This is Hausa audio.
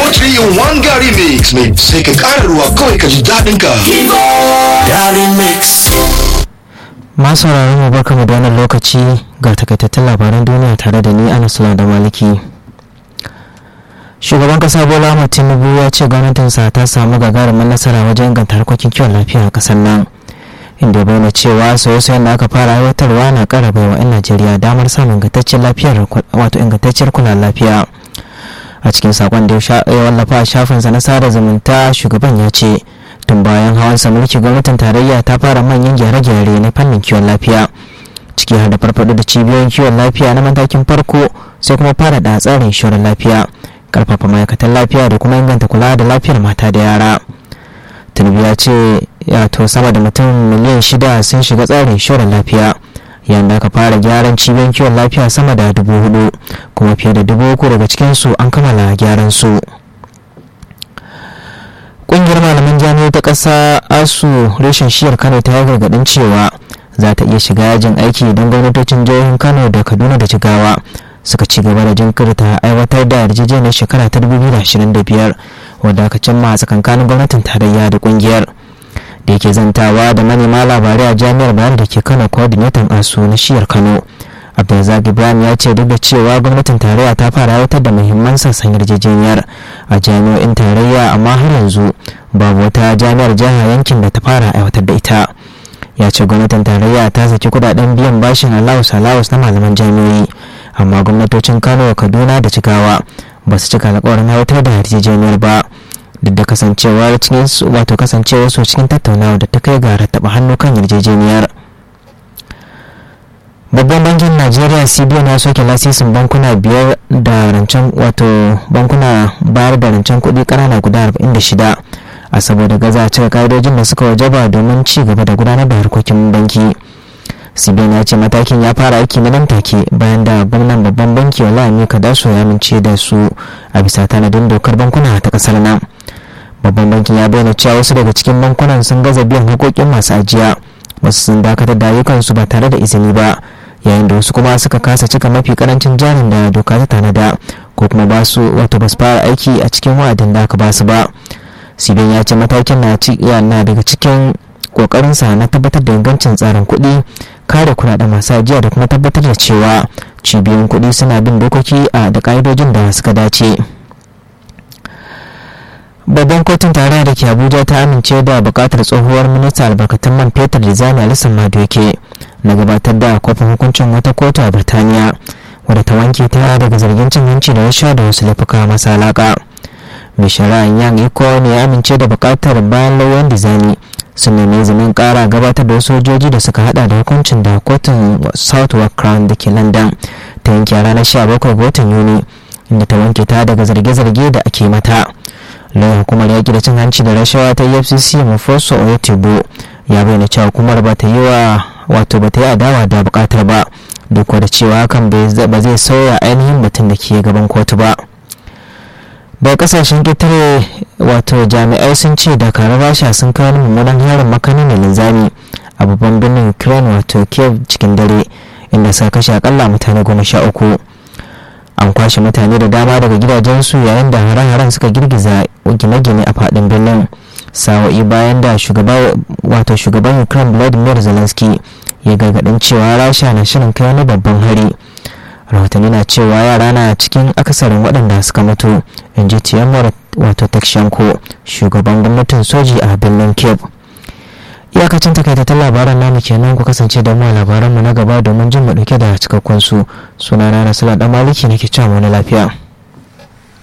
3 in 1 Gary Mix mai sai ka ƙara ruwa kawai ka ji daɗin ka. Gary Mix. masu sauraron mu barka mu da wannan lokaci ga takaitattun labaran duniya tare da ni Anas da Maliki. Shugaban kasa Bola Ahmed Tinubu ya ce gwamnatinsa ta samu gagarumin nasara wajen inganta harkokin kiwon lafiya a kasar nan. Inda ya bayyana cewa sauye-sauyen da aka fara aiwatarwa na ƙara baiwa 'yan Najeriya damar samun ingantaccen lafiyar wato ingantacciyar kula lafiya. A cikin sakon da ya wallafa a shafinsa na sada zumunta shugaban ya ce tun bayan hawansa mulki gwamnatin tarayya ta fara manyan gyare-gyare na fannin kiwon lafiya ciki har da farfado da cibiyoyin kiwon lafiya na matakin farko sai kuma fara da tsarin shirin lafiya karfafa ma'aikatan lafiya da kuma inganta kula da lafiyar mata da yara tinubu ya ce to sama da mutum miliyan shida sun shiga tsarin shirin lafiya yayin da aka fara gyaran cibiyoyin kiwon lafiya sama da dubu hudu kuma fiye da dubu uku daga cikinsu an kammala gyaran su kungiyar malaman jami'ai ta ƙasa asu reshen shiyar kano ta yi gargaɗin cewa za ta iya shiga yajin aiki don gwamnatocin jihohin kano da kaduna da jigawa suka ci gaba da jinkirta aiwatar da yarjejeniyar shekara ta 2025 wadda aka cimma a tsakankanin gwamnatin tarayya da kungiyar da yake zantawa da manema labarai a jami'ar bayan da ke kano coordinator asu na shiyar kano abdulrazak ibrahim ya ce duk da cewa gwamnatin tarayya ta fara aiwatar da muhimman sassan yarjejeniyar a jami'o'in tarayya amma har yanzu babu wata jami'ar jiha yankin da ta fara aiwatar da ita ya ce gwamnatin tarayya ta saki kudaden biyan bashin allowus allowus na malaman jami'o'i amma gwamnatocin kano kaduna da jigawa ba su cika alkawarin aiwatar da yarjejeniyar ba duk da kasancewar cikin wato kasancewar su cikin tattaunawa da ta kai ga rattaba hannu kan yarjejeniyar babban bankin najeriya cbn ya soke lasisin bankuna biyar da rancen wato bankuna bayar da rancen kuɗi ƙanana guda 46 a saboda gaza cika ka'idojin da suka wajaba domin ci gaba da gudanar da harkokin banki cbn ya ce matakin ya fara aiki na nan take bayan da gwamnan babban banki wala amika daso ya amince da su a bisa tanadin dokar bankuna ta kasar nan babban bankin ya bayyana cewa wasu daga cikin bankunan sun gaza biyan haƙoƙin masu ajiya wasu sun dakatar da ayyukansu ba tare da izini ba yayin da wasu kuma suka kasa cika mafi karancin jarin da doka ta tanada ko kuma ba su wato ba su fara aiki a cikin wa'adin da aka ba su ba sibin ya ce matakin na na daga cikin kokarinsa na tabbatar da ingancin tsarin kuɗi kare kuɗaɗen masu ajiya da kuma tabbatar da cewa cibiyoyin kuɗi suna bin dokoki a da ƙa'idojin da suka dace babban kotun tarayya da ke abuja ta amince da bukatar tsohuwar minista albarkatun man fetur da zani alisan madoke na gabatar da kofin hukuncin wata kotu a birtaniya wadda ta wanke ta daga zargin cin hanci da rasha da wasu laifuka masu alaka mai shari'an yan iko ne ya amince da bukatar bayan lauyan dizani sun nemi izinin kara gabatar da wasu sojoji da suka hada da hukuncin da kotun southwark crown da ke london ta yanke a ranar 17 ga watan yuni inda ta wanke ta daga zarge-zarge da ake mata lauyan hukumar yaƙi da cin hanci da rashawa ta efcc mafoso oyotebo ya bayyana cewa hukumar ba ta yi wa wato ba ta yi adawa da bukatar ba duk da cewa hakan ba zai sauya ainihin mutum da ke gaban kotu ba daga kasashen ƙetare wato jami'ai sun ce dakarun rasha sun kawo mummunan harin makani mai linzami a babban birnin ukraine wato kiev cikin dare inda suka kashe akalla mutane goma sha uku an kwashe mutane da dama daga gidajensu yayin da hare-haren suka girgiza gine-gine a faɗin birnin sawa'i bayan da wato shugaban ukraine vladimir zelensky ya gargaɗin cewa rasha na shirin kai wani babban hari rahotanni na cewa yara na cikin akasarin waɗanda suka mutu in ji tiyamar wato takshanko shugaban gwamnatin soji a birnin kiev iyakacin takaitattun labaran namu kenan ku kasance da mu a labaranmu na gaba domin jin mu dauke da cikakkun su sunana na sala dan maliki nake cewa wani lafiya